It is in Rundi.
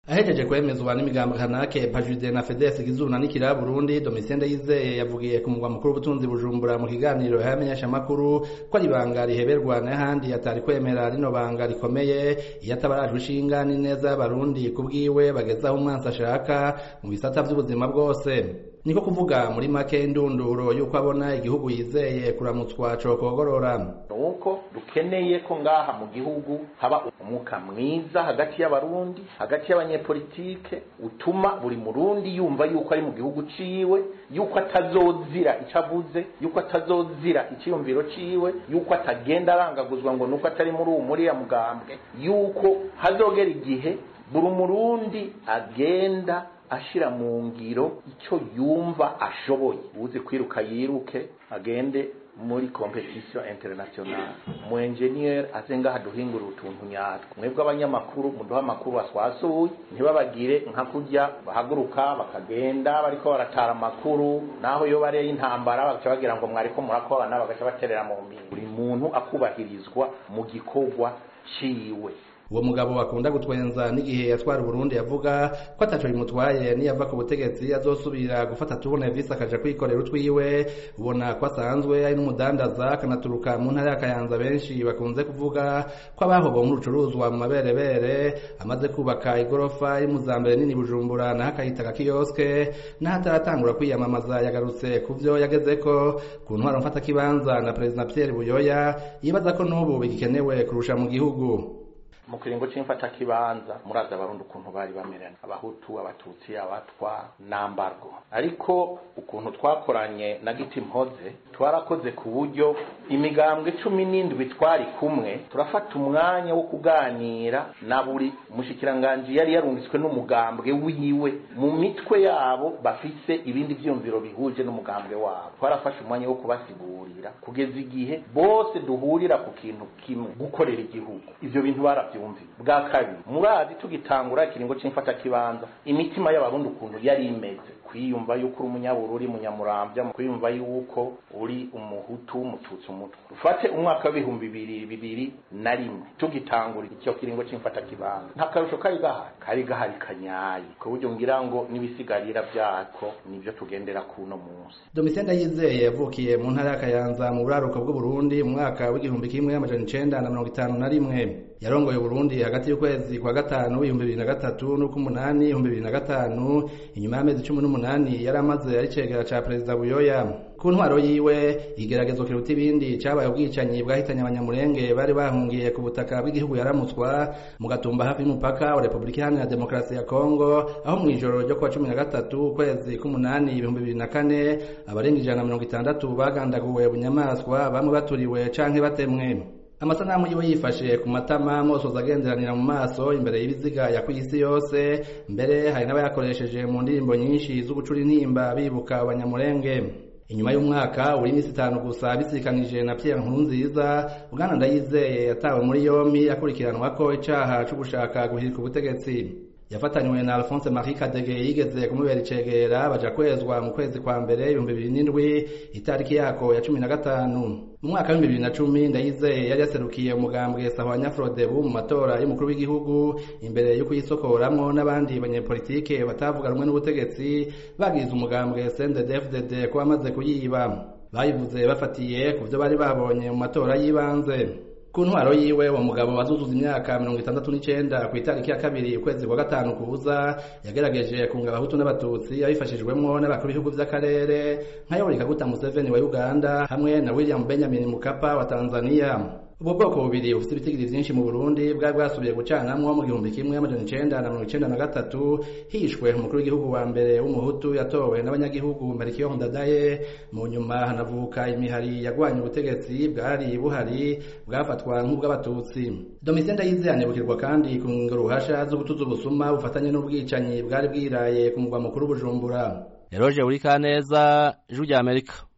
ahejeje kwemezwa n'imigambo kanake pajude na fedesi gizuna n'ikira burundi domitien ndayizeye yavugiye ku mugwa mukuru w'ubutunzi bujumbura mu kiganiro y'abamenyeshamakuru ko ari ibanga riheberwa n'ahandi atari kwemera rino banga rikomeye iyo atabarajwe ishinga n'ineza y'abarundi ku bwiwe bagezaho umwansi ashaka mu bisata vy'ubuzima bwose niko kuvuga muri make indunduro y'uko abona igihugu yizeye kuramutswa cokogorora nuko dukeneye ko ngaha mu gihugu haba umwuka mwiza hagati y'abarundi hagati y'abanyepolitike utuma buri murundi yumva yuko ari mu gihugu ciwe yuko atazozira ico avuze yuko atazozira iciyumviro ciwe yuko atagenda arangaguzwa ngo nuko atari muri uwo muriya mugambwe yuko hazogera igihe buri murundi agenda ashira mu ngiro icyo yumva ashoboye uzi kwiruka yiruke agende muri competition international mu engineer aze ngaha duhingura utuntu nyatwo mwebwe abanyamakuru muduha amakuru aswasuye ntibabagire nka kurya bahaguruka bakagenda bariko baratara amakuru naho iyo bariye intambara bagaca bagira ngo mwariko murakorana bagaca baterera mu mbingo buri muntu akubahirizwa mu gikorwa ciwe uwo mugabo akunda gutwenza n'igihe yatwara Burundi yavuga ko ataco bimutwaye niyava ku butegetsi azosubira gufata tubone visi akaja kwikorera utwiwe ubona ko asanzwe ari n'umudandaza akanaturuka mu ntara ya Kayanza benshi bakunze kuvuga ko abahobo mu rucuruzwa mu maberebere amaze kubaka igorofa iri mu zambere nini Bujumbura naho akayita agakioske naho ataratangura kwiyamamaza yagarutse ku vyo yagezeko ku ntwaro mfata kibanza na Perezida Pierre Buyoya yibaza ko n'ubu bigikenewe kurusha mu gihugu mu kiringo c'imfata kibanza murazi abarundi ukuntu bari bamerana abahutu abatutsi abatwa nambargo ariko ukuntu twakoranye na giti mpoze twarakoze ku buryo imigambwe cumi n'indwi twari kumwe turafata umwanya wo kuganira na buri mushikiranganji yari yarungitswe n'umugambwe wiwe mu mitwe yabo bafise ibindi vyumviro bihuje n'umugambwe wabo twarafashe umwanya wo kubasigurira kugeza igihe bose duhurira ku kintu kimwe gukorera igihugu ivyo bintu baravyo byumvi bwa kabiri murazi tugitangura ikiringo c'imfata kibanza imitima y'abarundi ukuntu yari imeze kwiyumva yuko uri umunyabururi munyamurambya kwiyumva yuko uri umuhutu umututsi umutwe ufate umwaka w'ibihumbi bibiri bibiri na rimwe tugitangura icyo kiringo c'imfata kibanza nta karusho kari gahari kari gahari kanyaye ku buryo ngira ngo n'ibisigarira vyako nivyo tugendera kuno munsi Domitien Ndayizeye yavukiye mu ntara ya Kayanza mu buraruko bw'u Burundi mu mwaka w'igihumbi kimwe amajana icenda na mirongo itanu na rimwe yarongoye Burundi hagati y'ukwezi kwa gatanu ibihumbi bibiri na gatatu n'uk'umunani ibihumbi bibiri na gatanu inyuma y'amezi cumi n'umunani yari amaze ari cegera ca perezida Buyoya ku ntwaro yiwe igeragezo kiruta ibindi cabaye ubwicanyi bwahitanye abanyamurenge bari bahungiye ku butaka bw'igihugu yaramutswa mu gatumba hafi y'umupaka wa Republika Iharanira Demokarasi ya Kongo aho mw'ijoro ryo kuwa cumi na gatatu ukwezi k'umunani ibihumbi bibiri na kane abarenga ijana na mirongo itandatu bagandaguwe bunyamaswa bamwe baturiwe canke batemwe amasanamu yiwe yifashe ku matama mosoza agenderanira mu maso imbere y'ibiziga ya kw'isi yose mbere hari n'abayakoresheje mu ndirimbo nyinshi z'ugucura intimba bibuka abanyamurenge inyuma y'umwaka uri iminsi itanu gusa bisikanije na Pierre Nkurunziza Bwana Ndayizeye yatawe muri yombi akurikiranwa ko icaha co gushaka guhirika ubutegetsi yafatanywe na Alphonse Marie Kadege yigeze kumubera icegera baja kwezwa mu kwezi kwa mbere ibihumbi bibiri n'indwi itariki yako ya cumi na gatanu mu mwaka w'ibihumbi bibiri na cumi Ndayizeye yari yaserukiye umugambwe Sahwanya Frodebu mu matora y'umukuru w'igihugu imbere yo kuyisokoramwo n'abandi banyepolitike batavuga rumwe n'ubutegetsi bagize umugambwe CNDD-FDD ko bamaze kuyiba bayivuze bafatiye ku vyo bari babonye mu matora y'ibanze ku ntwaro yiwe uwo mugabo wazuzuza imyaka mirongo itandatu n'icenda ku itariki ya kabiri ukwezi kwa gatanu kuza yagerageje kunga abahutu n'abatutsi abifashijwemwo n'abakuru b'ibihugu vy'akarere nka yoweri kaguta museveni wa uganda hamwe na william benjamin mukapa wa tanzania ubwo bwoko bubiri bufite ibitigiri vyinshi mu burundi bwari bwasubiye gucanamwo mu gihumbi kimwe amajana icenda na mirongo icenda na gatatu hishwe umukuru w'igihugu wa mbere w'umuhutu yatowe n'abanyagihugu merikiyo ndadaye mu nyuma hanavuka imihari yagwanye ubutegetsi bwari buhari bwafatwa nk'ubw'abatutsi domitien ndayizeye anibukirwa kandi ku ruhasha zo gutuza ubusuma bufatanye n'ubwicanyi bwari bwiraye ku mugwa mukuru bujumbura eroje uri kaneza ijwi rya amerika